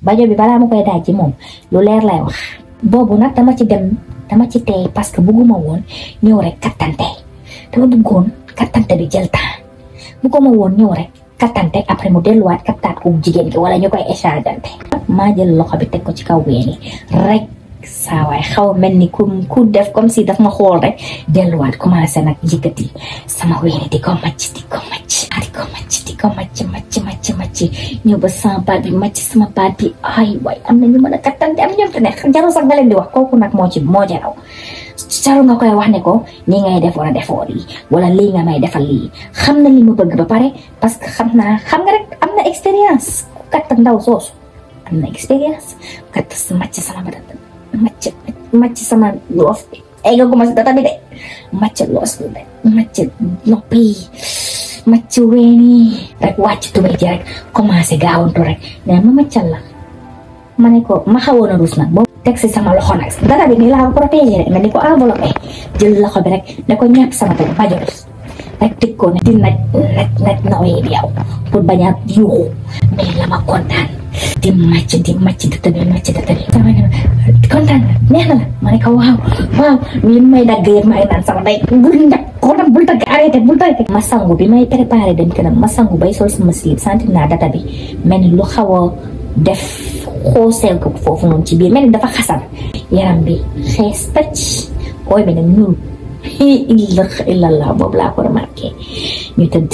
bajo bi balaa ma koy daaj ci moom lu leer lay wax boobu nag dama ci dem dama ci tey parce que bëgguma woon ñëw rek kattante dama bëggoon kattante bi jël temps bëgguma woon ñëw rek kattante après mu delluwaat kattaat ko jigéen gi wala ñu koy échangeante maa jël loxo bi teg ko ci kaw weeni rek saa waay xaw mel ni ku ku def comme si daf ma xool rek delluwaat commencé nag yëkkati sama weeni di ko macc di ko macc di ko macc di ko macc macc macc macc ñëw ba sama baat bi macc sama baat bi ay waay am na ñu mën a kattante am ñoom te ne jarul sax nga leen di wax kooku nag moo ci moo jaraw jarul nga koy wax ne ko nii ngay def wala defoo lii wala lii nga may defal lii xam na li ma bëgg ba pare parce que xam naa xam nga rek am na expérience ku katt ndaw soosu am na expérience katt macc sama baat macc macc sama loof bi ay nga commencé data bi de macc loos bi de macc noppi macc weeni rek wàcc tubéy ji rek commencé gaawantu rek ne ma maccal la ma ne ko ma xawoon a rus nag boobu teg si sama loxo nag dara bi nii laa ko protégé rek mel ni ko enveloppé jël loxo bi rek ne ko ñàpp sama teg bajos rek tëj ko ne di naj naj naj nawee bi yow pour bañ a yuuxu mais la ma kontaan di màcc di màcc di tëbi màcc di tëbi sama ne kontaan na neex na la ma ne ko waaw waaw li may dagg yëpp may naan sama day bul njab ko nag bul dagg arrêté bul dagg ma sangu bi may préparé dem këram ma sangu bay sol sama slip sentir naa data bi mel ni lu xaw a def xooseel ko foofu noonu ci biir mel ni dafa xasan yaram bi xees tëcc ooy bi nag ñuul illa illallah boobu laa ko remarqué ñu tëdd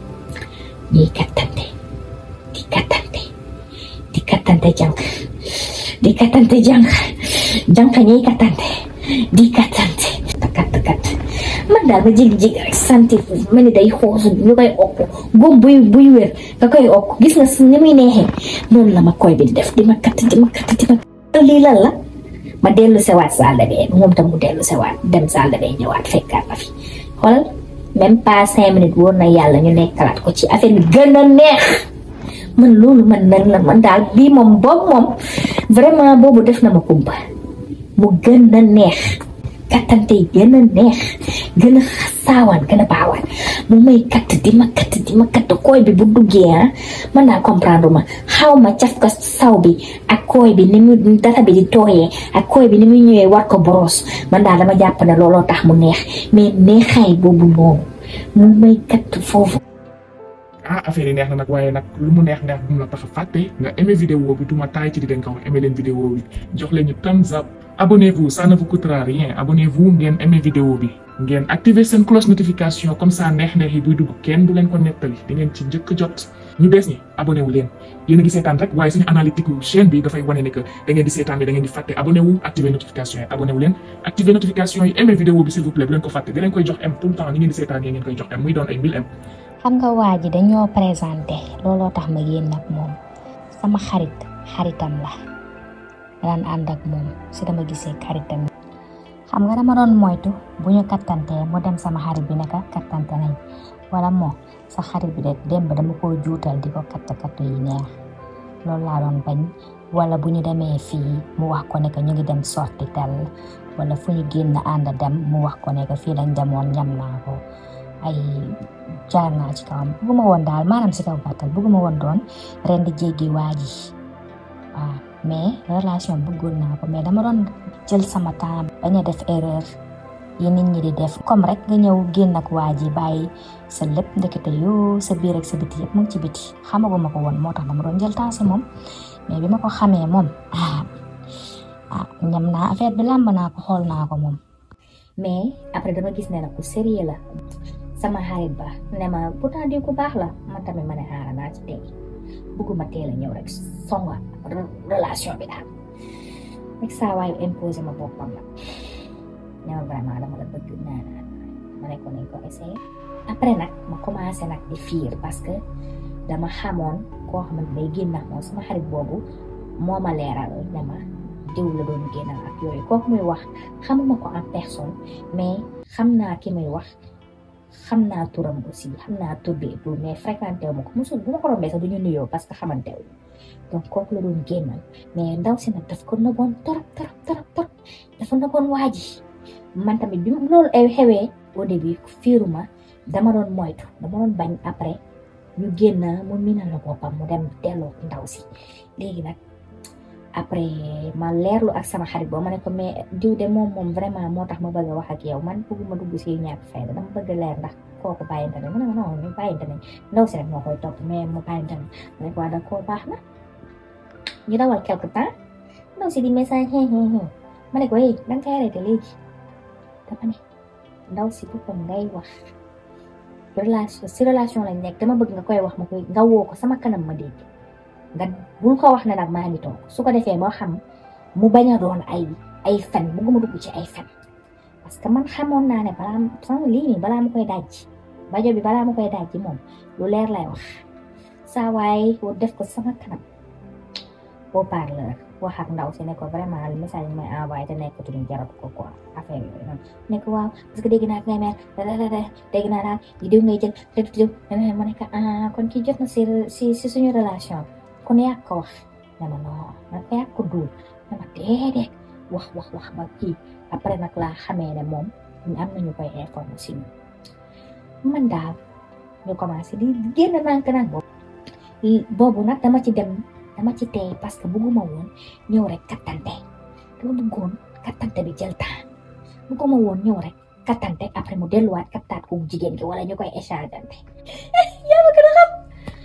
ñuy kattante di kattante di kattante jànk di kattante jànk jànk ñuy kattante di kattante kat kat man daal ba jig-jig rek santi mel ni day xoosu ñu koy okk góom buy buy wér nga koy okk gis nga ni muy neexee noonu la ma koy bi di def di ma katt di ma katt di ma lii lan la ma dellu sewaat salle de bain moom tam mu dellu sewaat dem salle de bain ñëwaat fekkaat ma fi xoolal même pas cinq minutes wóor na yàlla ñu nekkalaat ko ci affaire bi gën a neex man loolu man nan la man daal bii moom boobu moom vraiment boobu def na ma kumpa mu gën a neex kattante yi gën a neex gën a saawaan gën a baawaan mu may katt di ma katt di ma katt kooy bi bu duggee ah man naa comprendre ma xaw ma caf ko saw bi ak kooy bi ni mu data bi di tooyee ak kooy bi ni muy ñëwee war ko boros man daal dama jàpp ne looloo tax mu neex mais neexaay boobu noonu mu may katt foofu ah affaire yi neex na nag waaye nag lu mu neex neex bu mu la tax a fàtte nga aimé vidéo bi du ma taay ci di leen ko wax aimé leen vidéo bi jox leen ñu thumbs up abonnez-vous ça ne vous coûtera rien abonnez-vous ngeen aimé vidéo bi ngeen activer seen cloche notification comme ça neex neex yi buy dugg kenn du leen ko nettali di ngeen ci njëkk jot ñu bees ñi abonné wu leen yéen a ngi seetaan rek waaye suñu analytique chaîne bi dafay wane ne que da ngeen di seetaan bi da ngeen di fàtte abonné wu activer notification yi abonné wu leen activer notification yi aimé vidéo bi s'il vous plaît bu leen ko fàtte di leen koy jox m tout le temps ni ngeen di seetaan yi ngeen koy jox m muy doon ay 1000 m xam nga waa ji dañoo présenté looloo tax ma génn ak moom sama xarit xaritam la daan ànd ak moom si dama gisee xaritam xam nga dama doon moytu bu ñu kattantee mu dem sama xarit bi naka kattante nañ wala moo sa xarit bi de démb dama ko juutal di ko katt katt yi neex loolu laa doon bañ wala bu ñu demee fii mu wax ko ne que ñu ngi dem sorti tel wala fu ñu génn ànd dem mu wax ko ne que fii lañ demoon ñam naa ko ay jaar naa ci kawam bëgguma woon daal maanaam si kaw gàttal bëgguma woon doon ren di jéggi waa ji waaw mais relation bëggoon naa ko mais dama doon jël sama temps bañ a def erreur yi nit ñi di def comme rek nga ñëw génn ak waa ji bàyyi sa lépp ndekete yoo sa biir ak sa biti yëpp mu ngi ci biti xamaguma ko woon moo tax dama doon jël temps si moom mais bi ma ko xamee moom ah ah ñam naa affaire bi làmb naa ko xool naa ko moom. mais après dama gis ne la ku sérieux la sama xarit ba ne ma pourtant di ku baax la man tamit ma ne aara naa ci tey bëgguma teel a ñëw rek songa relation bi daal rek saa waayu imposé ma boppam la ne ma vraiment dama la bëgg naa naa ma ne ko nañ ko essayé après nag ma commencé nag di fiir parce que dama xamoon koo xamante day génn ak moom sama xarit boobu moo ma leeral ne ma diw la doon génnal ak yooyu kooku muy wax xamuma ko en personne mais xam naa ki muy wax xam naa turam aussi xam naa tur bi et tout mais fréquenté wu ma ko mosul bu ma ko rombee sax du ñu nuyoo parce que xamante wu donc kooku la doon génnal mais ndaw si nag daf ko nëboon torop torop torop torop dafa nëboon waa ji man tamit bi loolu ay xewee au début fiiruma dama doon moytu dama doon bañ après ñu génn mu minal la boppam mu dem delloo ndaw si léegi nag après ma leerlu ak sama xarit boo ma ne ko mais diw de moom moom vraiment moo tax ma bëgg a wax ak yow man bëgguma dugg si ñàkk fayda dama bëgg leer ndax kooku bàyyinte ne ma ne ko non ñu bàyyinte ne ndaw si rek moo koy topp mais mu bàyyinte ne ma ne ko waa d'accord baax na ñu dawal quelque temps ndaw si di message xëy xëy xëy ma ne ko hey da nga koy arrêté léegi dama ne ndaw si boppam ngay wax relation si relation lañ nekk dama bëgg nga koy wax ma koy nga woo ko sama kanam ma dégg nga bul ko wax ne nag maa ngi toog su ko defee moo xam mu bañ a doon ay ay fen bëgguma dugg ci ay fen parce que man xamoon naa ne balaa sama lii nii balaa ma koy daj bajo bi balaa ma koy daj moom lu leer lay wax saa waaye def ko sama kanam au parleur wax ak ndaw si ne ko vraiment le message bi may envoyé te nekkatuñu jaratu ko quoi affaire yooyu noonu ne ko waaw parce que dégg naa ngay mel dégg naa daal yi diw ngay jël te diw ma ne ko ah kon kii jot na si si si suñu relation kon yaa ko wax ne ma non man ko yaa ko duul ne ma déedéet wax wax wax ba kii après nag laa xamee ne moom am nañu koy informé si ñun man daal ñu commencé di génn nànk nag boobu boobu nag dama ci dem dama ci tey parce que bëgguma woon ñëw rek kattante dama bëggoon kattante bi jël temps bëgguma woon ñëw rek kattante après mu delluwaat kattaat ko jigéen gi wala ñu koy échangeante yaa ma gën a xam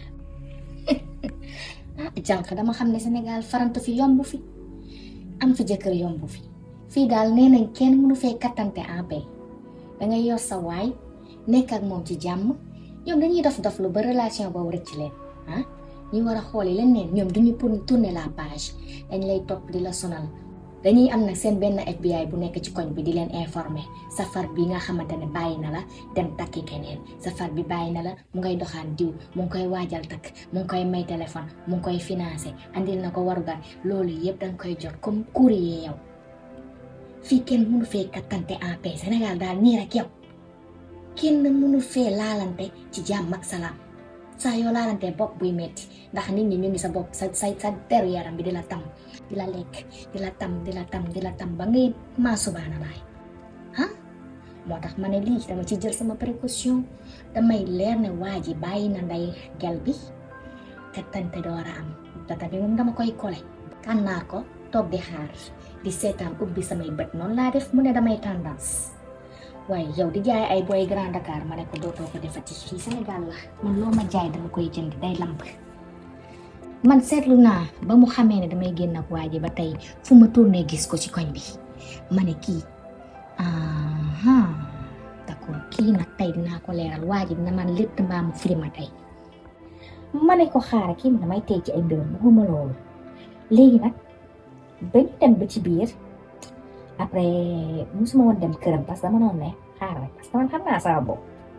ah jànq dama xam ne Sénégal farantu fi yomb fi am fi jëkkër yomb fi fii daal nee nañ kenn mënu fee kattante en paix dangay yor sa waay nekk ak moom ci jàmm ñoom dañuy dof dof lu ba relation boobu rëcc leen ah ñi war a xooli leneen ñoom duñu pour tourner la page dañ lay topp di la sonal dañuy am nag seen benn FBI bu nekk ci koñ bi di leen informer safar bi nga xamante ne bàyyi na la dem takki keneen safar bi bàyyi na la mu ngay doxaan diw mu ngi koy waajal takk mu ngi koy may téléphone mu ngi koy financé andil na ko warugar loolu yëpp danga koy jot comme courrier yow fii kenn mënu fee kattante en paix Sénégal daal nii rek yow kenn mënu fee laalante ci jàmm ak salaam saa yoo laalante bopp buy metti ndax nit ñi ñu ngi sa bopp sa sa sa deru yaram bi di la tam di la lekk di la tam di la tam di la tam ba ngay maa subaana baay ah moo tax ma ne lii dama ci jël sama précaution damay leer ne waa ji bàyyi na nday gel bi kattante door a am data bi moom dama koy kole kànnaar ko toog di xaar di seetaan ubbi samay bët noonu laa def mu ne damay tendance waaye yow di jaay ay boy Grand Dakar ma ne ko dootoo ko defati fii Sénégal la man loo ma jaay dama koy jënd day lamb man seetlu naa ba mu xamee ne damay génn ak waa ji ba tey fu ma tourné gis ko ci koñ bi ma ne kii ah d'accord kii nag tey dinaa ko leeral waa ji dina man létt mbaa mu firi ma tey ma ne ko xaaral kii damay tey ci ay mbirum bëgguma loolu léegi nag ba ñu dem ba ci biir après musuma woon dem këram parce que dama noonu ne xaaral rek parce que man xam naa sama bopp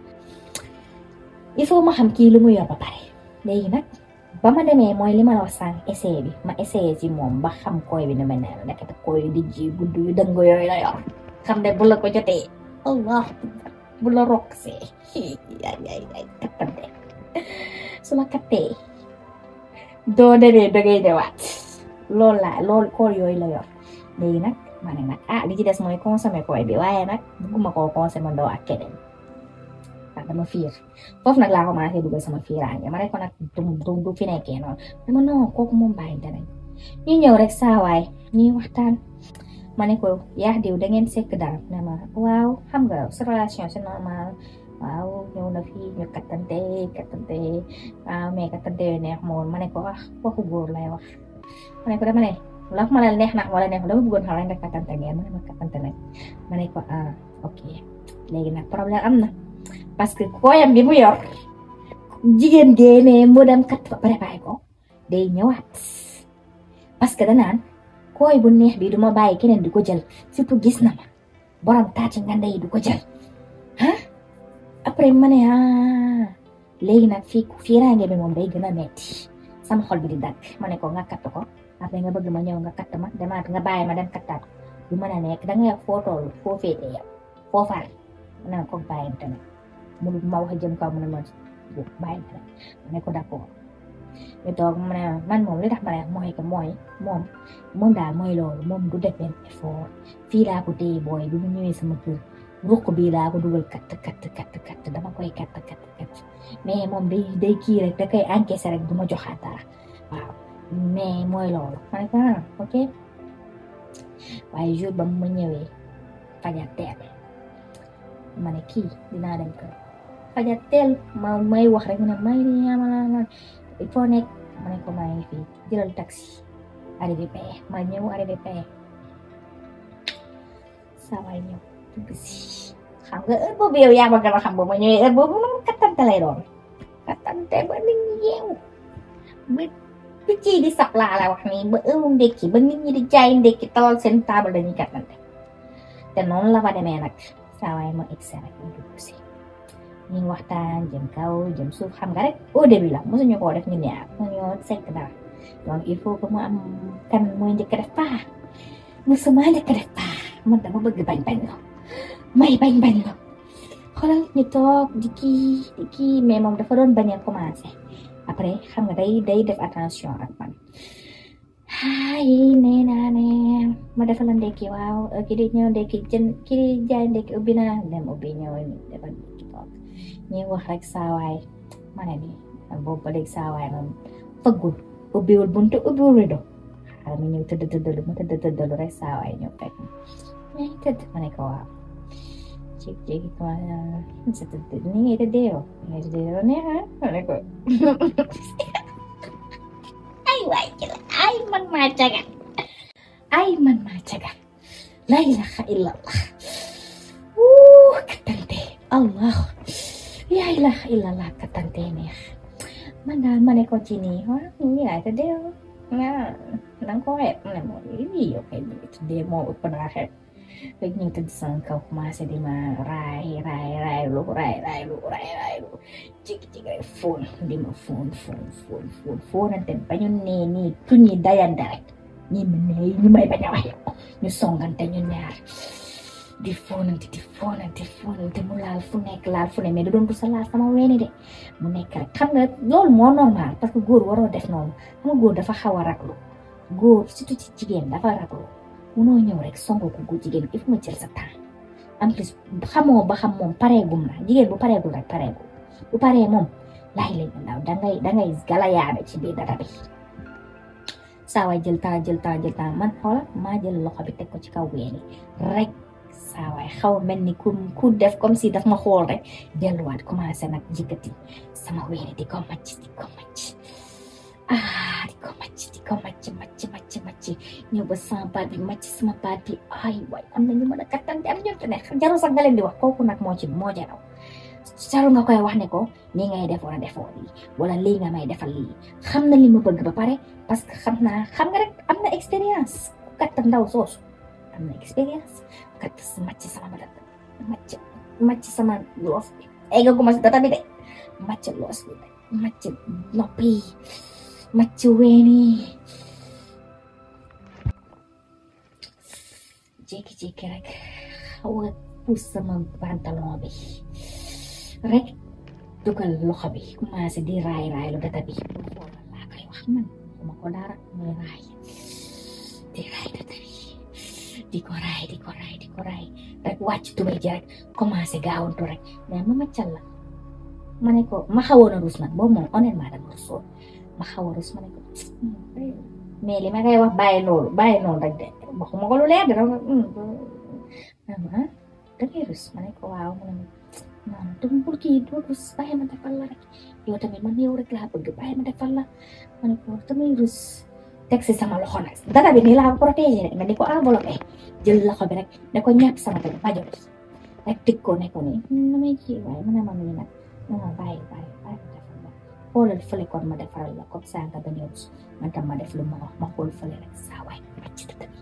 il faut ma xam kii lu mu yor ba pare léegi nag ba ma demee mooy li ma la wax sànq essayé bi ma essayé ci moom ba xam koy bi nu ma ne la nekkati koy yu dijj yu gudd yu dëng yooyu la yor xam ne bu la ko jotee allah bu la rokk see ay ay ay kattante su la kattee doo demee dangay ñëwaat loolu laa loolu kool yooyu la yor léegi nag ma ne nag ah li ci des mooy consommer koy bi waaye nag bugguma koo consommer ndoo ak keneen ndax dama fiir foofu nag laa commencé dugal sama fiiraange ma ne ko nag du du fi nekkee noonu dama non kooku moom bàyyi danañ ñu ñëw rek saawaay ñuy waxtaan ma ne ko yaa diw da ngeen sekk daal ne ma waaw xam nga sa relation c'est normal waaw ñëw na fii ñu kattante kattante waaw mais kattante yooyu neex ma woon ma ne ko wax waxu góor lay wax ma ne ko dama ne la ma la neex na wala neex dama bëggoon xam nga kattante ngeen ma ne ma kattante nag ma ne ko ah ok léegi nag problème am na parce que kooyam bi mu yor jigéen géene mu dem kat ba préparé ko day ñëwaat parce que danaan kooy bu neex bi du ma bàyyi keneen di ko jël surtout gis na ma borom taati nganda yi du ko jël ah après ma ne ah léegi nag fii fiiraange bi moom day gën a metti sama xol bi di dagg ma ne ko nga katt ko après nga bëgg ma ñëw nga katt ma demaat nga bàyyi ma dem kattaat ko du mën a nekk da nga foo toll foo féetee yow foo far ma ne ko bàyyi tamit mu ma wax jëm kaw mu ne ma bàyyi tamit ma ne ko d'accord ñu toog mu ne man moom li tax ma ne mooy que mooy moom moom daal mooy loolu moom du def benn effort fii laa ko téye booy bi mu ñëwee sama kër ruq bii laa ko dugal katt katt katt katt dama koy katt katt katt mais moom day day kii rek da koy encaissé rek du ma joxaat dara waaw mais mooy loolu ma ne ko ah ok waaye jour ba mu ma ñëwee fajar teel ma ne kii dinaa dem kër fajar teel ma may wax rek mu ne may ni amala il faut nekk ma ne ko maa ngi fii jëlal taxi arrivé paye ma ñëw arrivé paye saa waay ñëw dugg si xam nga heure boobu yow yaa ma gën a xam ba ma ñëwee heure boobu moom kattante lay doon kattante ba nit ñi yeewu ba picc yi di sab laa la wax nii ba heure ndekki ba nit ñi di jaay ndekki talal seen table dañuy kattante te noonu la fa demee nag saa waay ma egsi rek ñu dugg si ñu waxtaan jëm kaw jëm suuf xam nga rek au début la mosuñu koo def ñu ñaar mosuñoo sekk dara donc il faut que mu am kan mooy njëkk def paa mosuma njëkk def paa man dama bëgg bañ bañ la may bañ bañ la xoolal ñu toog di kii di kii mais moom dafa doon bañ a commencé après xam nga day day def attention ak man ay nee naa ne ma defal la ndekki waaw kii di ñëw ndekki jën kii di jaay ndekki ubbi na dem ubbi ñëw ni defal ndekki toog ñuy wax rek saawaay ma ne ni boobu ba léegi saawaay moom fëggul ubbiwul buntu ubbiwul rido xaaral ma ñëw tëdd tëddalu ma tëdd tëddalu rek saawaay ñëw fekk ma tëdd ma ne ko waaw jékki jékki ko sa tëdd ni ngay tëddee yow ni ngay tëddee yow neex ma ne ko ay waay jëla ay man maa caga ay man maa caga la ilaha illallah wuu kattante allah la ilaha illallah kattante neex man daal ma ne ko ci nii ah ni ngay tëddee yow ah danga ko xeeb ne moo lii yow kay ni tëddee moo ëpp naa xeeb rek ñu tëdd sama kaw commencé di ma raay raay raay lu raay raay lu raay raay lu jigi jigi rek fóon di ma fóon fóon fóon fóon fóonante ba ñu nee nii tuñi dayante rek ñi ma nee ñu may bañ a wax yow ñu songante ñu ñaar di fóonante di fóonante fóonante mu laal fu nekk laal fu ne mais da doon sa laal sama weeni de mu nekk rek xam nga loolu moo normal parce que góor waroo def noonu xam nga góor dafa xaw a raglu góor surtout ci jigéen dafa raglu munoo ñëw rek songo ko gu jigéen il faut nga jël sa temps en plus xamoo ba xam moom pareegum na jigéen bu pareegul rek pareegul bu paree moom laay lañ ndaw dangay dangay galayaane ci biir dara bi saa waay jël temps jël temps jël temps man xoola maa jël loxo bi teg ko ci kaw weeni rek saa waay xaw mel ni ku ku def comme si daf ma xool rek delluwaat commencé nag jëkkati sama weeni di ko macc di ko macc ah di ko macc di ko macc macc macc macc ñëw ba sama baat bi macc sama baat bi ay waay am na ñu mën a kattante am ñoom te ne jarul sax nga leen di wax kooku nag moo ci moo jaraw jarul nga koy wax ne ko nii ngay def wala defoo lii wala lii nga may defal lii xam na li ma bëgg ba pare parce que xam naa xam nga rek am na expérience ku katt ndaw soosu am na expérience katt macc sama baat macc macc sama loos bi eggaguma si data bi de macc loos bi macc noppi macc weeni jékki-jékki rek xaw a puus sama pantalon bi rek dugal loxo bi commencé di raay raay lu data bi lu xool laa koy wax man xuma ko dara muy raay di raay data bi di ko raay di ko raay di ko raay rek wàcc tubay ji rek commencé gaawantu rek mais ma maccal la ma ne ko ma xawoon a rus nag boobu moom honnêtement dama rusoon ma xaw a rus ma ne ko mais li ma koy wax bàyyi loolu bàyyi noonu rek de waxuma ko lu leer dara ah da ngay rus ma ne ko waaw ma ne non dama bul kii doo rus bàyyi ma defal la rek yow tamit man yow rek laa bëgg bàyyi ma defal la ma ne ko damay rus teg si sama loxo nag dara bi nii laa ko protégé rek nga ni ko enveloppé jël loxo bi rek ne ko ñàpp sama tamit bajo bi rek tëj ko ne ko nii damay kii waaye ma ne ma nii nag non non bàyyi bàyyi bàyyi ma defal la xoolal fële kon ma defaral la comme ça nga bañ a rus man tam ma def lu ma wax ma xool fële rek saa waay ci dëkk bi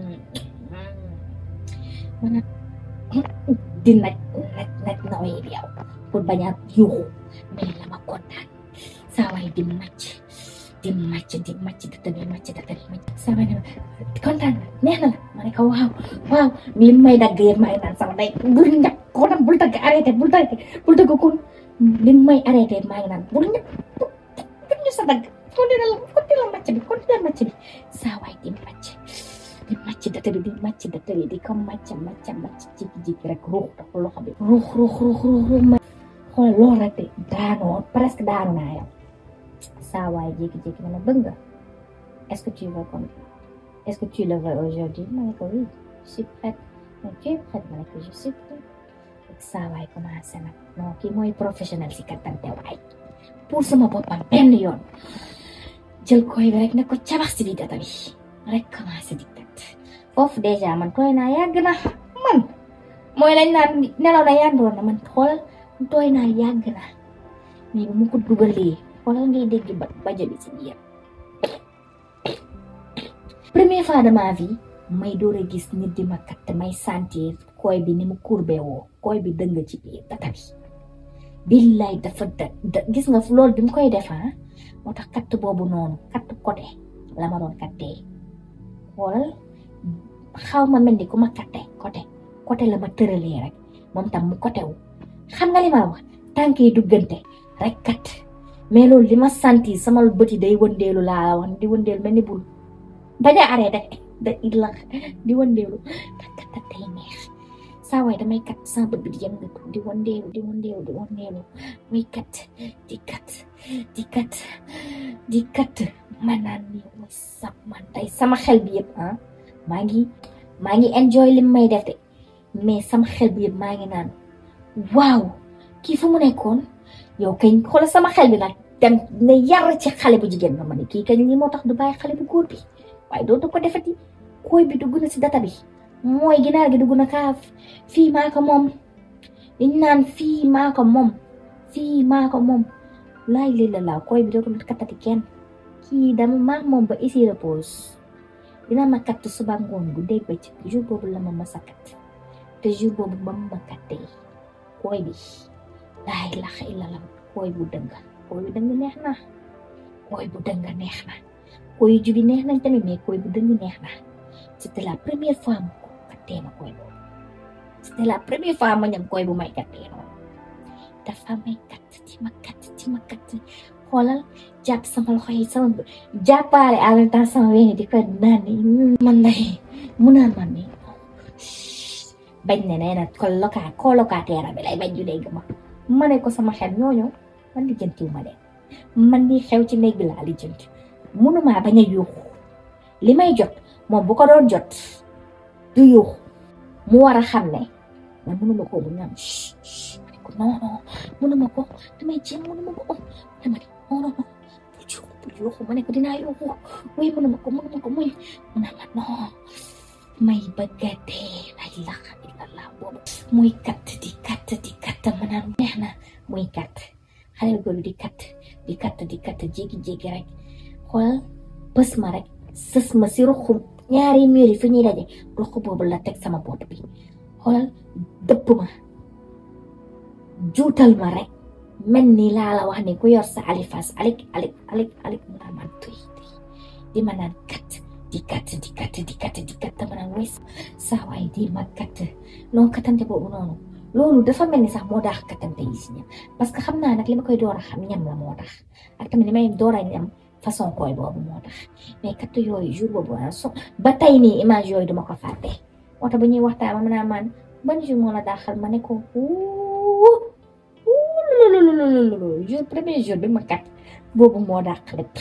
man di naj naj naj nawee bi yow pour bañ a yuuxu mais la ma kontaan saa waay di màcc di màcc di màcc dëkk bi màcc dëkk bi màcc saa waay ne ma kontaan neex na la ma ne ko waaw waaw li may dagg yëpp maa ngi naan sama day bul ñàkk ko nag bul dagg arrêté bul dagg bul dagg kon li may arrêté maa ngi naan bul ñàkk bul ñu sa dagg continué la continué la màcc bi continué la màcc bi saa waay di màcc di màcc data bi di màcc data bi di ko màcc màcc màcc jékki-jékki rek ruux dafa loxo bi ruux ruux ruux ruux ruux ma xool loolu rek de daanoo presque daanu naa yow saa waay jékki-jékki ne ma bëgg nga est-ce que tu veux comme est-ce que tu le veux aujourd'hui ma ne ko oui je suis prête mais tu es prête ma ne ko je suis prête saa waay commencé nag non kii mooy professionnel si kattante waay pour sama boppam benn yoon jël koy bi rek ne ko cabax si di data bi rek commencé di kat foofu déjà man tooy naa yàgg na man mooy lañ naan nelaw na yandoon na man xoolal tooy naa yàgg na mais bu mu ko dugalee xoolal ngay dégg ba bajo bi si biir première fois de ma vie may door a gis nit di ma kat may sentir koy bi ni mu courbé woo koy bi dëng ci biir data bi billaay dafa da gis nga loolu bi mu koy def moo tax katt boobu noonu katt côté la ma doon kattee xoolal xaw ma mel ni ku ma katte côté côté la ma tëralee rek moom tam mu côté wu xam nga li ma wax tànk yi duggante rek kat mais loolu li ma santi sama bëti day wëndeelu laa wax di wëndeelu mel ni bul bañ a arrêté da illa di wëndeelu kat kat day neex saa waay damay kat sama bët bi di yëngatu di wëndeelu di wëndeelu di wëndeelu muy kat di kat di kat di kat ma naan ni muy sab man tey sama xel bi yëpp ah maa ngi maa ngi enjoy li may def de mais sama xel bi yëpp maa ngi naan waaw kii fu mu nekkoon yow kañ xoolal sama xel bi nag dem ne yar ci xale bu jigéen ba ma ne kii kañ lii moo tax du bàyyi xale bu góor bi waaye dootu ko defati koy bi dugg na si data bi mooy ginaar gi dugg na kaaf fii maa ko moom liñ naan fii maa ko moom fii maa ko moom laay lii la laa koy bi dootul kattati kenn kii dama maa moom ba ici repose dina ma katt suba ngoon gu dégg ba ci jour boobu la ma masa kat te jour boobu ba ma kattee koy bi laa ilaha illallah koy bu dëng koy bu dëng neex na koy bu dëng neex na koy yu jubi neex nañ tamit mais koy bu dëng neex na c'était la première fois ma ko kattee ma koy boobu c'était la première fois ma ñam koy bu may kattee noonu dafa may katt ci ma katt ci ma katt xoolal jàpp sama loxo yi sama jàppaale en même temps sama wéni di ko naan ni man day mu naan man ni bañ ne nee na coloca colocataire bi lay bañ ju dégg ma ma ne ko sama xel ñooñu man di jëntiw ma de man di xew ci néeg bi laa li jënt mënumaa bañ a yuuxu li may jot moom bu ko doon jot du yuuxu mu war a xam ne man mënuma ko bu ñam ko non non mënuma ko damay jéem mënuma ko dama ne non non bu yuuxu bu yuuxu ma ne ko dinaa yuuxu muy mënuma ko mënuma ko muy mu ne ma non may bëgg a dee la ilaha illallah boobu muy kat di kat di kat ma naan neex na muy kat xale bu góor di kat di kat di kat jékki-jékki rek xoolal bës ma rek sës ma si ruxu ñaari mur yi fi ñuy daje ruxu boobu la teg sama boot bi xoolal dëpp ma juutal ma rek mel ni laa la wax ni ku yor sa alifas alik alik alik alik mu naan man tuy di ma naan kat di kat di kat di kat di kat ma naan wes saa waay di ma kat non katante boobu noonu loolu dafa mel ni sax moo daax katante yi si ñam parce que xam naa nag li ma koy door a xam ñam la moo tax ak tamit li may door a ñam façon koy boobu moo tax mais kat yooyu jour boobu so ba tey nii image yooyu duma ko fàtte moo tax bu ñuy waxtaan ma naan man ban jour moo la daaxal ma ne ko wuu jour premier jour bi ma kat boobu moo daax lépp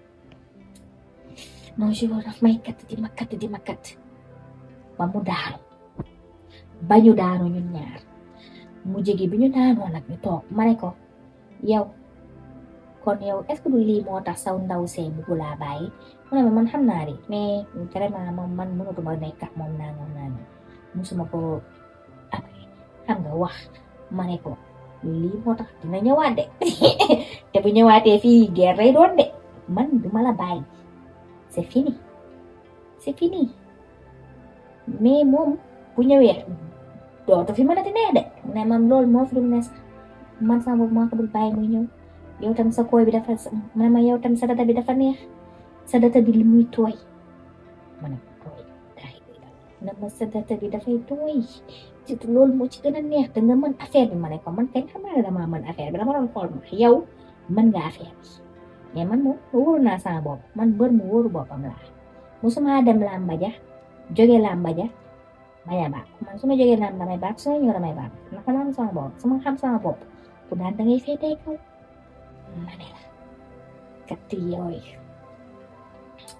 non jour daf may kat di ma kat di ma kat ba mu daanu ba ñu daanu ñun ñaar mu jege bi ñu daanoo nag ñu toog ma ne ko yow kon yow est-ce que du lii moo tax saw ndaw see bugg laa bàyyi mu ne ma man xam naa de mais vraiment moom man mënatuma nekk ak moom naa moom naa musuma ko après xam nga wax ma ne ko lii moo tax dina ñëwaat de te bu ñëwaatee fii guerre lay doon de man duma la bàyyi c'est fini c'est fini mais moom bu ñëwee dootu fi mën a di neex de ne man loolu moo fi dul ne sax man sama bopp maa ko dul bàyyi muy ñëw yow tam sa koy bi dafa ma ne ma yow tam sa data bi dafa neex sa data bi li muy tooy ma ne ko tooy daay na ma sa data bi dafay tooy surtout loolu moo ci gën a neex da nga mën affaire bi ma ne ko man kañ xam naa ne damaa mën affaire bi dama doon xool ma yow mën nga affaire bi mais man moom wóoru naa sama bopp man bër mu wóoru boppam laa musuma dem làmba ja jóge làmba ja bañ a baax man su ma jógee naan damay baax su ma ñëw damay baax ndax ma am sama bopp su ma xam sama bopp ku daan da ngay féetee kaw ma ne la kat yooyu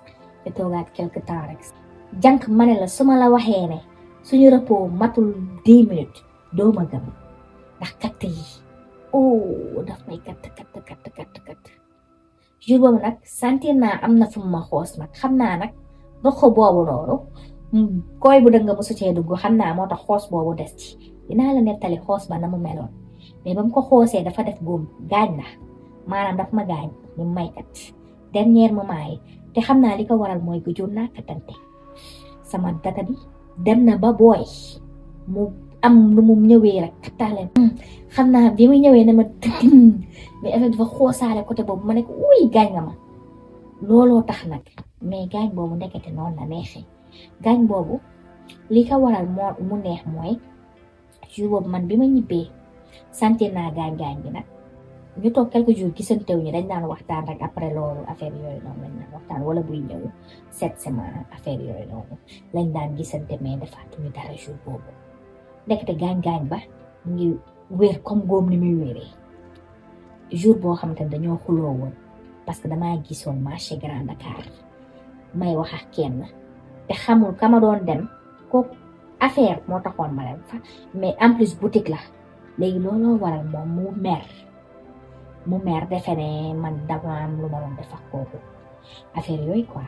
ñu toogaat quelque temps rek jànq ma ne la su ma la waxee ne suñu repos matul dix minutes doo ma gëm ndax katt yi oh daf may katt katt katt katt katt jour boobu nag sentir naa am na fu ma xoos nag xam naa nag dox boobu noonu koy bu dëgg mosu cee dugg xam naa moo tax xoos boobu des ci dinaa la nettali xoos ba na mu meloon mais ba mu ko xoosee dafa def góom gaañ na maanaam daf ma gaañ ñu maykat dernier moment yi te xam naa li ko waral mooy gëjoon naa kattante sama data bi dem na ba booy mu am nu mu ñëwee rek kattaale xam naa bi muy ñëwee ne ma tëddin mais affaire dafa xoosaale côté boobu ma ne ko uy gaañ nga ma looloo tax nag mais gaañ boobu ndekete noonu la neexee gaañ boobu li ko waral moo mu neex mooy jour boobu man bi ma ñibbee sentir naa gaañ-gaañ bi nag ñu toog quelques jours gisantew ñu dañ daan waxtaan rek après loolu affaire yooyu noonu lañ daan waxtaan wala buy ñëw cette semaine affaire yooyu noonu lañ daan gisante mais defaatuñu dara jour boobu ndekete gaañ-gaañ ba mu ngi wér comme góom ni muy wéree jour boo xamante ne dañoo xuloo woon parce que damaa gisoon marché Grand Dakar may wax ak kenn te xamul ka ma doon dem ko affaire moo taxoon ma dem fa mais en plus boutique la léegi looloo waral moom mu mer mu mer defe ne man dama am lu ma doon def ak kooku affaire yooyu quoi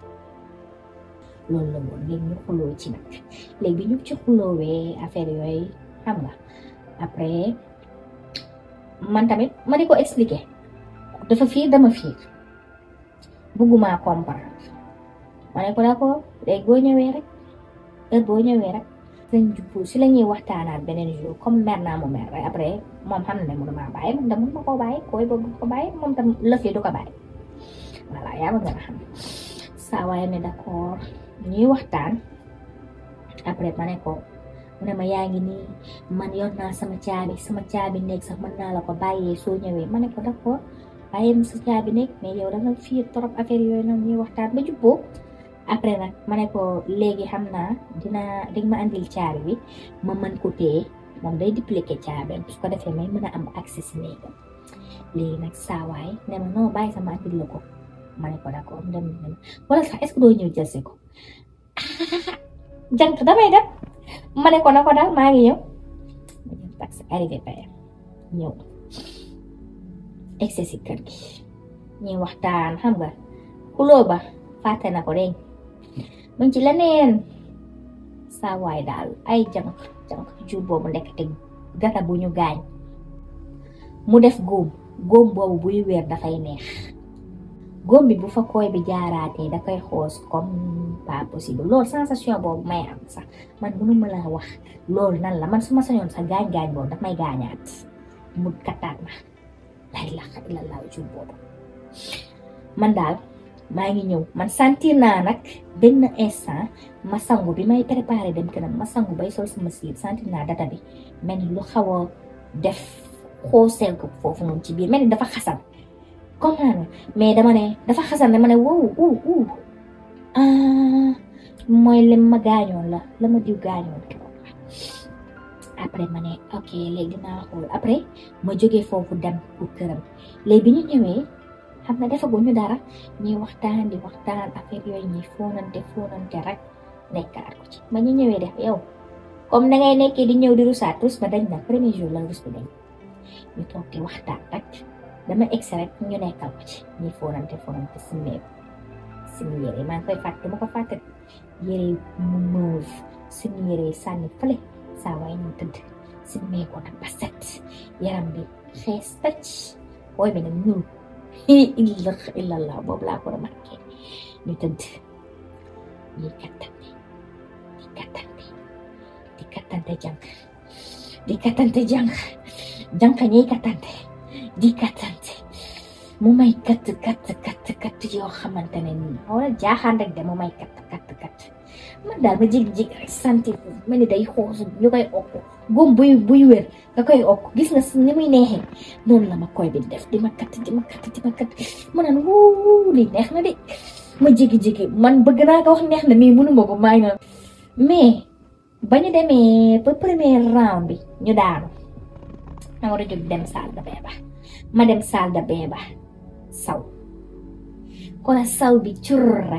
loolu la woon léegi ñu xuloo ci nag léegi bi ñu ci xuloowee affaire yooyu xam nga après man tamit ma di ko expliquer dafa fiir dama fiir bëgguma comprendre ma ne ko d'accord léegi boo ñëwee rek heure boo ñëwee rek sëñ jubbu si la ñuy waxtaanaat beneen jour comme mer naa mu mer rek après moom xam na ne mënu maa bàyyi man de mënu ma koo bàyyi koy boobu ko bàyyi moom tam lëf yi du ko bàyyi voilà yaa ma gën a xam saa waaye ne d'accord ñuy waxtaan après ma ne ko mu ne ma yaa ngi nii man yor naa sama caabi sama caabi nekk sax mën naa la ko bàyyee soo ñëwee ma ne ko d'accord bàyyee ma sa caabi nekk mais yow da nga fiir trop affaire yooyu noonu ñuy waxtaan ba jubboo après nag ma ne ko léegi xam naa dinaa di ma andil caabi bi ma mën ko téye moom day dupliquer caabi su ko defee may mën a am accès si néegam léegi nag saawaay ne ma non bàyyi sama andil la ko ma ne ko d'accord dem na wala sax est-ce que doo ñëw jël si ko jant damay dem ma ne ko na ko daal maa ngi ñëw ma jël taxi arrivé payam ñëw egsi si kër gi ñuy waxtaan xam nga xuloo ba fàtte na ko dégg mu ngi ci leneen saa waay daal ay jànq jànq jur boobu ndekete gata bu ñu gaañ mu def góom góom boobu buy weer dafay neex góom bi bu fa koy bi jaaraatee da koy xoos comme pas possible loolu sensation boobu may am sax man mënu ma laa wax loolu nan la man su ma sañoon sax gaañ-gaañ boobu daf may gaañaat mu kattaat ma lay lax ila laaw jur boobu man daal maa ngi ñëw man sentir naa nag benn instant ma sangu bi may préparé dem këram ma sangu bay sol sama siir sentir naa data bi mel ni lu xaw a def xooseel ko foofu noonu ci biir mel ni dafa xasan comprendre mais dama ne dafa xasan ne ma ne wow uu uu ah mooy lim ma gaañoon la la ma diw gaañoon après ma ne ok léegi dinaa xool après ma jógee foofu dem pour këram léegi bi ñu ñëwee xam nga defaguñu dara ñuy waxtaan di waxtaan affaire yooyu ñuy fóonante fóonante rek nekkaat ko ci ma ñu ñëwee def yow comme da ngay nekkee di ñëw di rusaat rus ba dañ na premier jour la rus bi dañ ñu toog di waxtaan rek dama egsi rek ñu nekkal ko ci ñuy fóonante fóonante simmeeku suñu yére maa ngi koy fàtte dama ko fàtte yére mu mauve suñu yére sànni fële saa waay ñu tëdd simmeeku nag ba set yaram bi xees tëcc booy bi nag ñuul illa illallah boobu laa ko remarqué ñu tëdd ñuy kattante di kattante di kattante jànk di kattante jànk jànk ñuy kattante di kattante mu may katt katt katt katt yoo xamante ne nii wala jaaxaan rek de mu may katt katt katt man daal ma jig-jig rek santi mel ni day xoosu ñu koy okk góom buy buy wér nga koy okk gis nga ni muy neexee noonu la ma koy bi def di ma katt di ma katt di ma katt ma naan wuu li neex na de ma jigi-jigi man bëgg naa ko wax neex na mais mënuma ko maa ngi naan mais ba ñu demee ba premier round bi ñu daanu ma war a jóg dem salle de bain ba ma dem salle de bain ba saw kon saw bi cur rek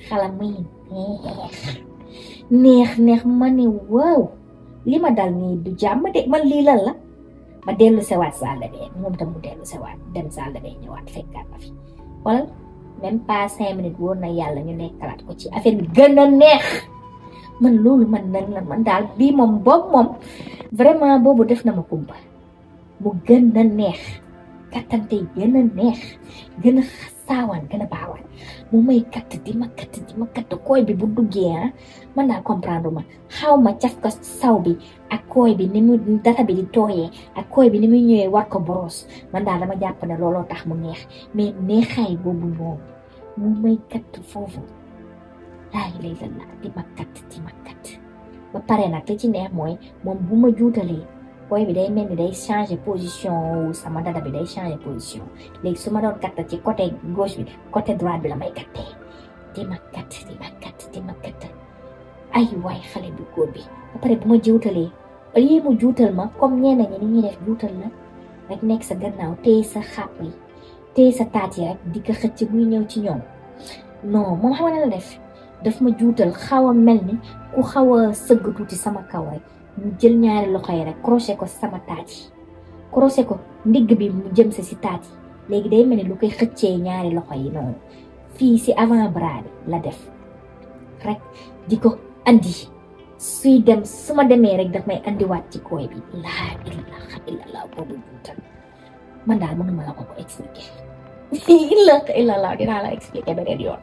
xala muy neex neex neex ma ne waaw li ma dal nii du jàmm de man lii lan la ma dellu sewaat salle de bain moom tam mu dellu sewaat dem salle de bain ñëwaat fekkaat ma fi wala même pas cinq minutes woon na yàlla ñu nekkalaat ko ci affaire bi gën a neex man loolu man nan la man daal bii moom boobu moom vraiment boobu def na ma kumpa mu gën a neex kattante gën a neex gën a saawaan gën a baawaan mu may katt di ma katt di ma katt kooy bi bu duggee ah man daal comprendre ma xaw ma caf ko saw bi ak kooy bi ni mu data bi di tooyee ak kooy bi ni muy ñëwee war ko boros man daal dama jàpp ne looloo tax mu neex mais neexaay boobu moom mu may katt foofu laay lay la la di ma katt di ma katt ba pare nag li ci neex mooy moom bu ma juutalee kooy bi day mel ni day changer position wu sama dada bi day changer position léegi su ma doon katt ci côté gauche bi côté droite bi la may kattee di ma katt di ma katt di ma katt ay waay xale bu góor bi ba pare bu ma juutalee au lieu mu juutal ma comme ñenn ñi ni ñuy def juutal la rek nekk sa gannaaw téye sa xàpp yi téye sa taat yi rek di ko xëcc muy ñëw ci ñoom non moom xam nga la def daf ma juutal xaw a mel ni ku xaw a sëgg tuuti sama kaw rek ñu jël ñaari loxo yi rek crochet ko sama taat yi crochet ko ndigg bi mu jëm sa si taat yi léegi day mel ni lu koy xëccee ñaari loxo yi noonu fii si avant bras bi la def rek di ko andi suy dem su ma demee rek daf may andiwaat ci kooy bi laa ilaha illallah boobu juutal man daal mënuma la ko ko expliquer ilaha illallah dinaa la expliquer beneen yoon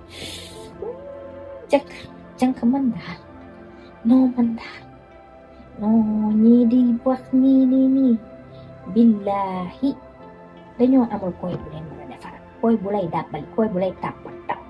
jëkk jënk man daal non man daal non ñii di wax nii nii nii billahi dañoo amul koy bu leen mën a defaral koy bu lay dàbbali koy bu lay tàppal tàpp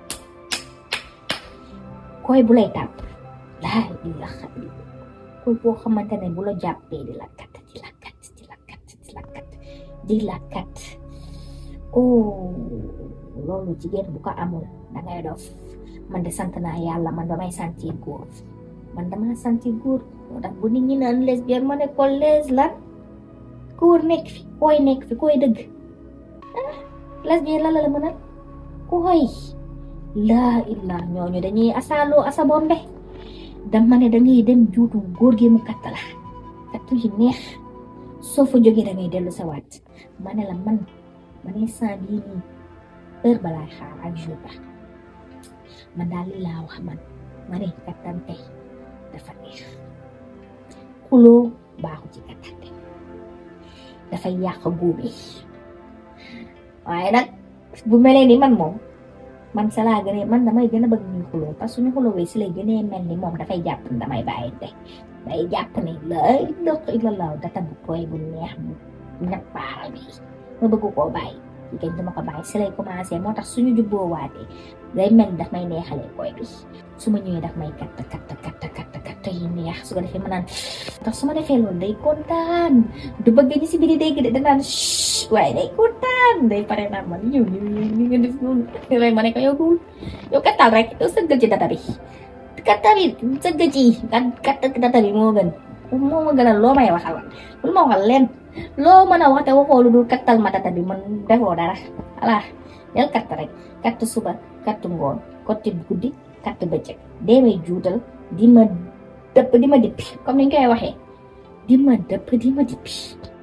koy bu lay tàpp laa ilaha illa koy boo xamante ne bu la jàppee di la kat di la kat di la kat di la kat di la kat oh loolu jigéen bu ko amul dangay dof man de sant naa yàlla man damay sentir góor man dama sentir góor moo tax bu nit ñi naan lesbienne ma ne ko les lan góor nekk fi koy nekk fi koy dëgg ah lesbienne la la la mënal koy laa illaa ñooñu dañuy asaaloo asa bombe dama ne dangay dem juutu góor gi mu katt la kattu yi neex soo fa jógee dangay dellu sa waat ma ne la man ma ne sant bii nii heure balaay xaar ak jour ba man daal lii laa wax man ma ne kattante dafa neex xuloo baaxu ci kattante dafay yàq góobe waaye nag bu melee ni man moom man sa laa gënee man damay gën a bëgg ñuy xuloo parce que suñu xuloowee si lay gënee mel ni moom dafay jàpp ne damay bàyyi te day jàpp ne lay dox ilalaaw data bu tooy bu neex bu ñappaaral bi ma bëgg koo bàyyi yi kañ dama ko bàyyi si lay commencé moo tax suñu jubboo waatee day mel daf may neexalee koy bi su ma ñëwee daf may katt katt katt katt katt yi neex su ko defee ma naan tax su ma defee loolu day kontaan du bëgg ñi si biir dégg de danaan waaye day kontaan day pare naan man yow li nga def noonu lay ma ne ko yow duul yow kattal rek yow sëggal ci data bi katta bi sëgg ci katt data bi moo gën moo ma gënal loo may waxal lu ma waxal leen loo mën a wax te waxoo lu dul kattal ma data bi man defoo dara voilà del katt rek katt suba katt ngoon kotti guddi katt bëccëg dee may juutal di ma dëpp di ma dippi comme ni ñu koy waxee di ma dëpp di ma dippi